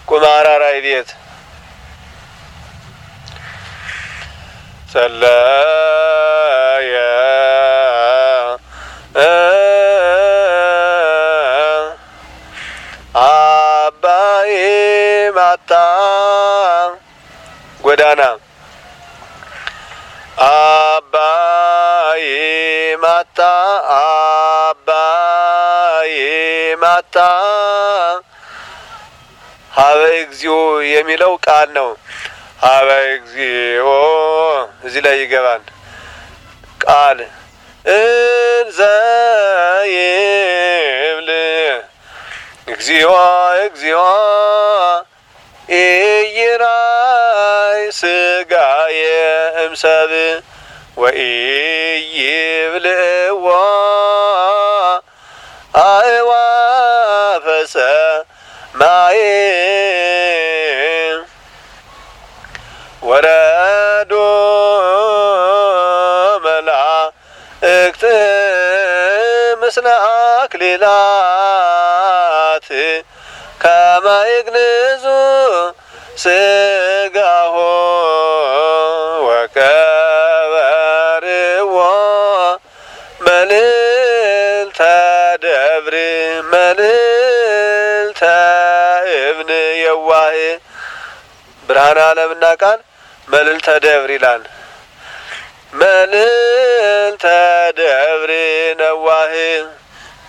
ቁማራራይ ቤት ጸለየ አባይ ማታ ጎዳና አባይ ማታ አባይ ማታ ሀበ እግዚኦ የሚለው ቃል ነው። ሀበ እግዚኦ እዚህ ላይ ይገባል ቃል እንዘ ይብል እግዚኦ እግዚኦ ኢይራይ ስጋየ እምሰብ ወኢይብልዕዎ አእዋፈ ሰማይ ወረዶ መላእክት ምስለ አክሊላት ከመ ይግንዙ ስጋሆ ወቀበርዎ መልዕልተ ደብር መልዕልተ እብን የዋህ ብርሃነ ዓለምና ቃል መልዕልተ ደብር ይላል። መልዕልተ ደብር ነዋህ